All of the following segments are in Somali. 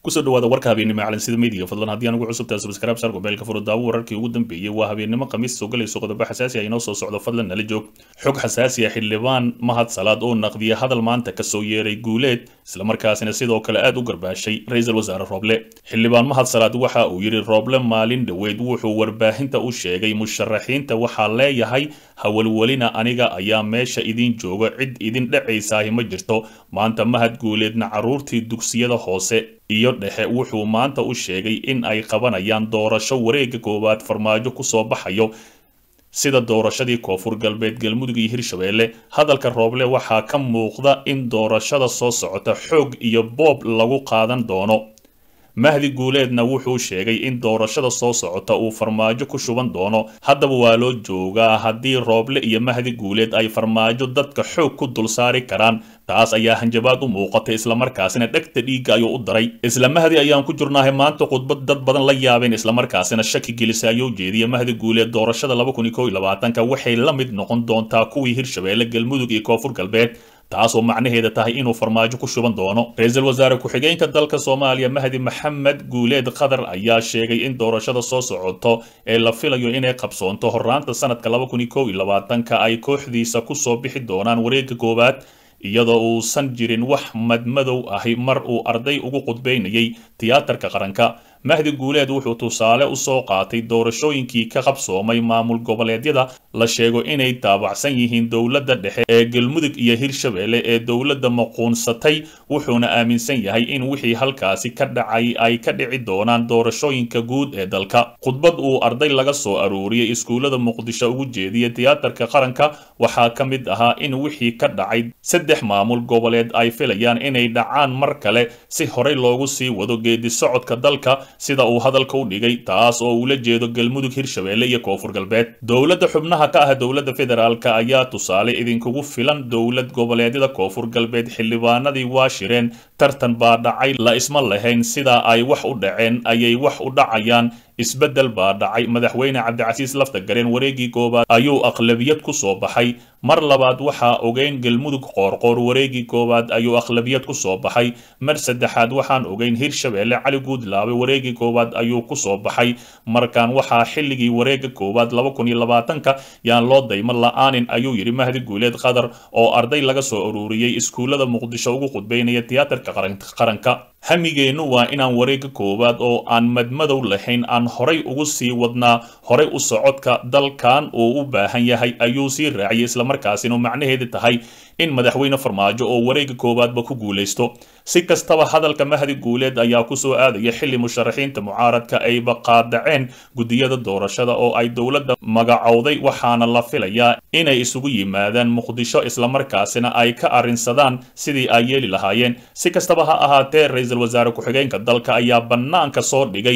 kusoo dhawaada warka habeennimo calansida media fadlan haddii aan ugu cusubtahay subscribe saar gobeelka furo daawo wararkii ugu dambeeyey waa habeennimo khamiis soo galayso qodobo xasaasi ah inoo soo socdo fadlan nala joog xog xasaasi ah xildhibaan mahad salaad oo naqdiya hadal maanta kasoo yeeray guuleed islamarkaasina sidoo kale aad u garbaashay ra-iisul wasaare rooble xildhibaan mahad salaad waxa uu yidhi rooble maalin dhoweed wuxuu warbaahinta u sheegay musharaxiinta waxaa leeyahay hawalwelina aniga ayaa meesha idin jooga cid idin dhacaysaahi ma jirto maanta mahad guuleedna carruurtii dugsiyada hoose iyo dhexe wuxuu maanta u sheegay in ay qabanayaan doorasho wareega koowaad farmaajo kusoo baxayo sida doorashadii koonfur galbeed galmudug iyo hirshabeelle hadalka rooble waxaa ka muuqda in doorashada soo socota xoog iyo boob lagu qaadan doono mahdi guuleedna wuxuu sheegay in doorashada soo socota uu farmaajo ku shuban doono haddaba waa loo joogaa haddii rooble iyo mahdi guuleed ay farmaajo dadka xoog ku dul saari karaan taas ayaa hanjabaad u muuqatay islamarkaasina dhegta dhiigga ayuu u daray isla mahdi ayaan ku jirnaahay maanta khudbad dad badan la yaabeen islamarkaasina shaki gelisa ayuu jeediya mahdi guuleed doorashada ka waxay la mid noqon doontaa kuwii hirshabeelle galmudug iyo koonfur galbeed taasoo macnaheeda tahay inuu farmaajo ku shuban doono ra-iisul wasaare ku-xigeenka dalka soomaaliya mahdi maxamed guuleed qatar ayaa sheegay in doorashada soo socoto ee la filayo inay qabsoonto horaanta sanadka ka ay kooxdiisa kusoo bixi doonaan wareegga koowaad iyadoo uusan jirin wax madmadow ahi mar uu arday ugu qudbaynayay tiyaatarka qaranka mahdi guuleed wuxuu tusaale usoo qaatay doorashooyinkii ka qabsoomay maamul goboleedyada la sheego inay taabacsan yihiin dowladda dhexe ee galmudug iyo hirshabeelle ee dowladda maquunsatay wuxuuna aaminsan yahay in wixii halkaasi ka dhacay ay ka dhici doonaan doorashooyinka guud ee dalka khudbad uu arday laga soo aruuriyey iskuullada muqdisho ugu jeediya tiyaatarka qaranka waxaa ka mid ahaa in wixii ka dhacay saddex maamul goboleed ay filayaan inay dhacaan mar kale si horey loogu sii wado geedi socodka dalka sida uu hadalka u dhigay taas oo ula jeedo galmudug hirshabeelle iyo koonfur galbeed dowladda xubnaha ka ah dowladda federaalk ayaa tusaale idinkugu filan dowlad goboleedyada koonfur galbeed xildhibaanadii waa shireen tartan baa dhacay la isma lahayn sidaa ay wax u dhaceen ayay wax u dhacayaan isbeddel baa dhacay madaxweyne cabdicasiis laftagareen wareegii koowaad ayuu aqlabiyad ku soo baxay mar labaad waxaa ogeyn galmudug qoorqoor wareegii koowaad ayuu aqlabiyad ku soo baxay mar saddexaad waxaan ogeyn hirshabeelle cali guudlaabe wareegii koowaad ayuu ku soo baxay markaan waxaa xilligii wareega koowaad ka yaan loo daymo la-aanin ayuu yidhi mahdi guuleed qatar oo arday laga soo aruuriyey iskuullada muqdisho ugu qudbaynaya tiyaatarka qaranka hamigeennu waa inaan wareega koowaad oo aan madmadow lahayn aan horay ugu sii wadnaa horay u socodka dalkan uu u baahan yahay ayuu sii raaciyay islamarkaasina macnaheeda tahay in madaxweyne farmaajo oo wareega koowaadba ku guulaysto si kastaba hadalka mahdi guuleed ayaa kusoo aadaya xilli musharaxiinta mucaaradka ayba qaadaceen gudiyada doorashada oo ay dowladda magacowday waxaana la filayaa inay isugu yimaadaan muqdisho islamarkaasina ay ka arrinsadaan sidii ay yeeli lahaayeen si kastaba ha ahaatee ra-iisul wasaare ku-xigeenka dalka ayaa bannaanka soo dhigay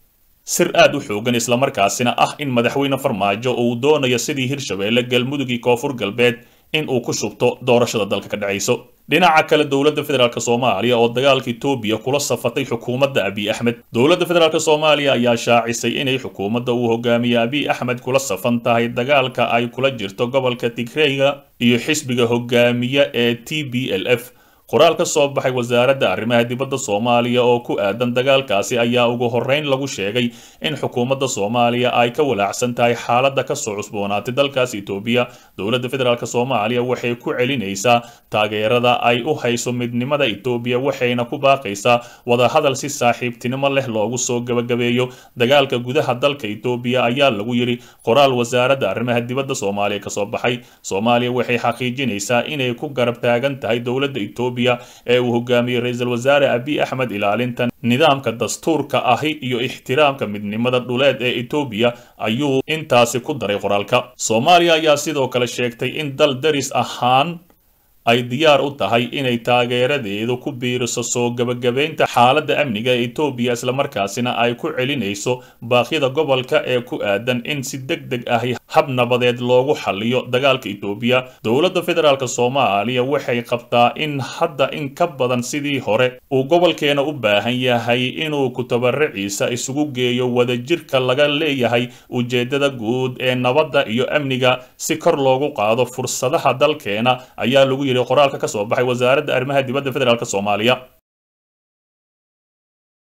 sir aad u xoogan islamarkaasina ah in madaxweyne farmaajo uu doonayo sidii hirshabeelle galmudug iyo koonfur galbeed in uu ku shubto doorashada dalka ka dhacayso dhinaca kale dowladda federaalk soomaaliya oo dagaalka etoobiya kula safatay xukuumadda abiy axmed dowladda federaalk soomaaliya ayaa shaacisay inay xukuumadda uu hogaamiye abiy axmed kula safan tahay dagaalka ay kula jirto gobolka tigreyga iyo xisbiga hogaamiye ee t b l f qoraal ka soo baxay wasaaradda arrimaha dibadda soomaaliya oo ku aadan dagaalkaasi ayaa ugu horreyn lagu sheegay in xukuumadda soomaaliya ay ka walaacsan tahay xaaladda kasoo cusboonaatay dalkaas etoobiya dowladda federaalk soomaaliya waxay ku celinaysaa taageerada ay u hayso midnimada etoobiya waxayna ku baaqaysaa wadahadal si saaxiibtinimo leh loogu soo gebagabeeyo dagaalka gudaha dalka etoobiya ayaa lagu yidhi qoraal wasaaradda arrimaha dibadda soomaaliya kasoo baxay soomaaliya waxay xaqiijinaysaa inay ku garab taagan tahay dowladda etoobiya ee uu hogaamiyey ra-iisul wasaare abiy axmed ilaalinta nidaamka dastuurka ahi iyo ixtiraamka midnimada dhuleed ee etoobiya ayuu intaasi ku daray qoraalka soomaaliya ayaa sidoo kale sheegtay in dal daris ahaan ay diyaar u tahay inay taageeradeedu ku biiriso soo gebagabaynta xaaladda amniga ee etoobiya islamarkaasina ay ku celinayso baaqyada gobolka ee ku aadan in si deg deg ahi hab nabadeed loogu xaliyo dagaalka etoobiya dowladda federaalk soomaaliya waxay qabtaa in hadda in ka badan sidii hore uu gobolkeena u baahan yahay inuu kutabaraciisa isugu geeyo wadajirka laga leeyahay ujeedada guud ee nabadda iyo amniga si kor loogu qaado fursadaha dalkeena ayaa lagu yidhi qoraalka ka soo baxay wasaaradda arrimaha dibadda federaalk soomaaliya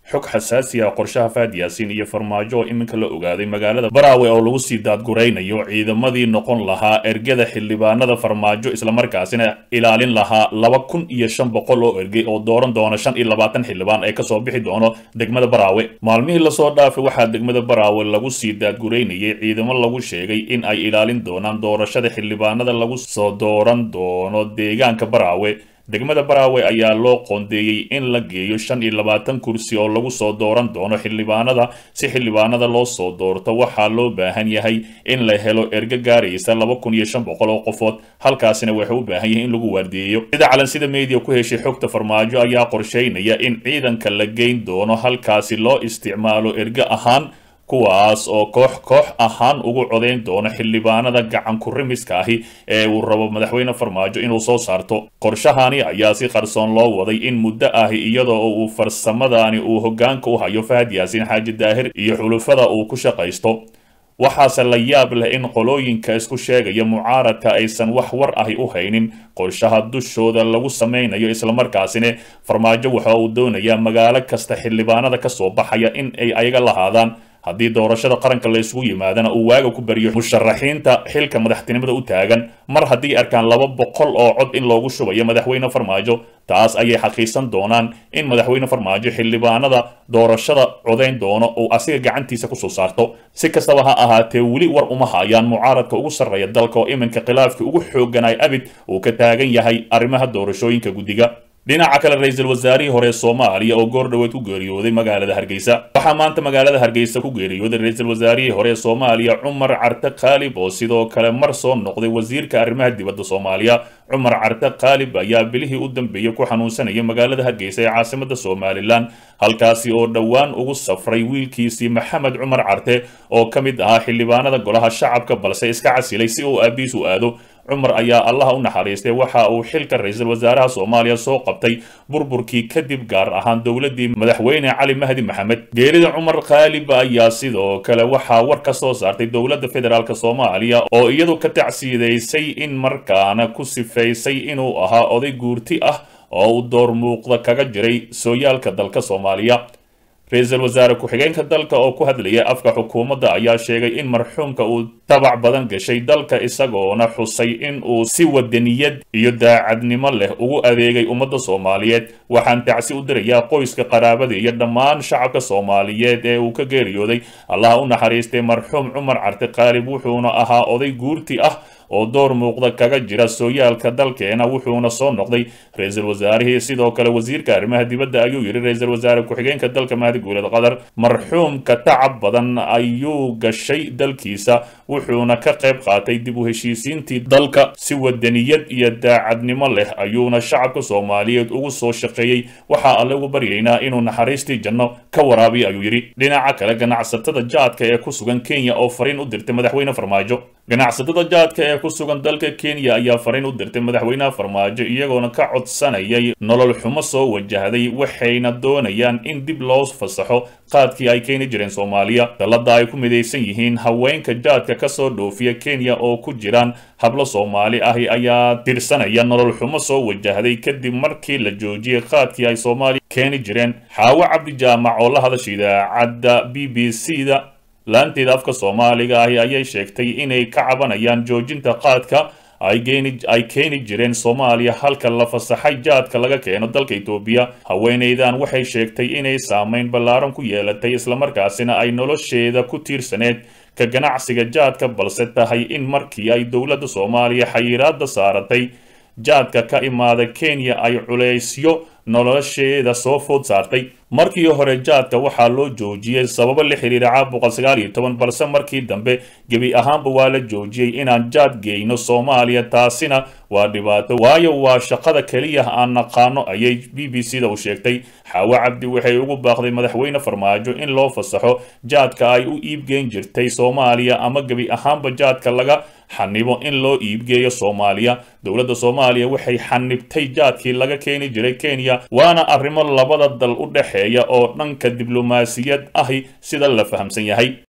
xog xasaasi ah qorshaha faad yaasiin iyo farmaajo oo iminka la ogaaday magaalada baraawe oo lagu sii daadguraynayo ciidamadii noqon lahaa ergada xildhibaanada farmaajo islamarkaasina ilaalin lahaa laba kun iyo shan boqol oo ergey oo dooran doona shan iyo labaatan xildhibaan ee kasoo bixi doono degmada baraawe maalmihii lasoo dhaafay waxaa degmada baraawe lagu sii daadguraynayay ciidamo lagu sheegay in ay ilaalin doonaan doorashada xildhibaanada lagu soo dooran doono deegaanka baraawe degmada baraawe ayaa loo qoondeeyey in la geeyo shan iyo labaatan kursi oo lagu soo dooran doono xildhibaanada si xildhibaanada loo soo doorto waxaa loo baahan yahay in la helo ergo gaaraysa laba kun iyo shan boqol oo qofood halkaasina waxay u baahan yahay in lagu waardiyeeyo sida calansida media ku heshay xogta farmaajo ayaa qorsheynaya in ciidanka la geyn doono halkaasi loo isticmaalo ergo ahaan kuwaas oo koox koox ahaan ugu codayn doono xildhibaanada gacan kurimiska ahi ee uu rabo madaxweyne farmaajo inuu soo saarto qorshahani ayaa si qarsoon loo waday in muddo ahi iyadoo uu farsamadani uu hoggaanka u hayo fahad yaasiin xaaji daahir iyo xulufada uu ku shaqaysto waxaase la yaab leh in qolooyinka isku sheegaya mucaaradka aysan wax war ahi u haynin qorshaha dushooda lagu samaynayo islamarkaasina farmaajo waxa uu doonayaa magaalo kasta xildhibaanada kasoo baxaya in ay ayaga lahaadaan haddii doorashada qaranka la isugu yimaadana uu waaga ku bariyo musharaxiinta xilka madaxtinimada u taagan mar haddii arkaan laba boqol oo cod in loogu shubayo madaxweyne farmaajo taas ayay xaqiisan doonaan in madaxweyne farmaajo xildhibaanada doorashada codayn doono uu asiga gacantiisa kusoo saarto si kastaba ha ahaatee weli war uma hayaan mucaaradka ugu sarreeya dalka oo iminka khilaafkii ugu xooganay abid uu ka taagan yahay arrimaha doorashooyinka guddiga dhinaca kale ra-iisul wasaarihii hore soomaaliya oo goor dhoweed ku geeriyooday magaalada hargeysa waxaa maanta magaalada hargeysa ku geeriyooday ra-iisul wasaarihii hore soomaaliya cumar carte khaalib oo sidoo kale mar soo noqday wasiirka arrimaha dibadda soomaaliya cumar carte khaalib ayaa bilihii u dambeeyey ku xanuunsanaya magaalada hargeysa ee caasimada somalilan halkaasi oo dhowaan ugu safray wiilkiisii maxamed cumar carte oo ka mid ahaa xildhibaanada golaha shacabka balse iska casilay si uu aabiis u aado cumar ayaa allaha u naxariistay waxa uu xilka ra-iisul wasaaraha soomaaliya soo qabtay burburkii kadib gaar ahaan dowladii madaxweyne cali mahdi maxamed geerida cumar khaalib ayaa sidoo kale waxaa war ka soo saartay dowladda federaalk soomaaliya oo iyadu ka tacsiidaysay in markaana ku sifaysay inuu ahaa oday guurti ah oo uu door muuqda kaga jiray sooyaalka dalka soomaaliya ra-iisul wasaare ku-xigeenka dalka oo ku hadlaya afka xukuumadda ayaa sheegay in marxuumka uu tabac badan gashay dalka isagoona xusay in uu si wadaniyad iyo daacadnimo leh ugu adeegay ummadda soomaaliyeed waxaan tacsi u dirayaa qoyska qaraabada iyo dhammaan shacabka soomaaliyeed ee uu ka geeriyooday allaha u naxariistay marxuum cumar carte khaalib wuxuuna ahaa oday guurti ah oo door muuqda kaga jira sooyaalka dalkeena wuxuuna soo noqday ra-iisul wasaarihii sidoo kale wasiirka arrimaha dibadda ayuu yidhi ra-iisul wasaare ku-xigeenka dalka mahdi guuled qatar marxuumka tacab badan ayuu gashay dalkiisa wuxuuna ka qayb qaatay dib u heshiisiintii dalka si wadaniyad iyo daacadnimo leh ayuuna shacabka soomaaliyeed ugu soo shaqeeyey waxaa alle ugu baryaynaa inuu naxariistii janno ka waraabiyo ayuu yidhi dhinaca kale ganacsatada jaadka ee ku sugan kenya oo fariin u dirtay madaxweyne farmaajo ganacsatada jaadka ee ku sugan dalka kenya ayaa fariin u dirtay madaxweynaha farmaajo iyagoona ka codsanayay nolol xumo soo wajahday waxayna doonayaan in dib loo fasaxo qaadkii ay keeni jireen soomaaliya dallada ay ku midaysan yihiin haweenka jaadka kasoo dhoofiya kenya oo ku jiraan hablo soomaali ahi ayaa tirsanaya nolol xumo soo wajahday kadib markii la joojiyey qaadkii ay soomaaliya keeni jireen xaawo cabdi jaamac oo la hadasha idaacadda b b c da laanteeda afka soomaaliga ahi ayay sheegtay inay ka cabanayaan joojinta qaadka ay keeni jireen soomaaliya halka la fasaxay jaadka laga keeno dalka etoobiya haweenaydan waxay sheegtay inay saameyn ballaaran ku yeelatay islamarkaasina ay nolosheeda ku tiirsaneed ka ganacsiga jaadka balse tahay in markii ay dowladda soomaaliya xayiraada saaratay jaadka ka imaada kenya ay culaysyo nolosheeda soo food saartay markii hore jaadka waxaa loo joojiyey sababo la xiriira caabuqa sagaal iyo toban balse markii dambe gebi ahaanba waa la joojiyey inaan jaad geyno soomaaliya taasina waa dhibaato waayo waa shaqada keliya aan naqaano ayay b b c da u sheegtay xaawo cabdi waxay ugu baaqday madaxweyne farmaajo in loo fasaxo jaadka ay u iibgeyn jirtay soomaaliya ama gebi ahaanba jaadka laga xanibo in loo iibgeeyo soomaaliya dowladda soomaaliya waxay xanibtay jaadkii laga keeni jiray kenya waana arrimo labada dal u dhexeeya oo dhanka diblomaasiyad ahi sida la fahamsan yahay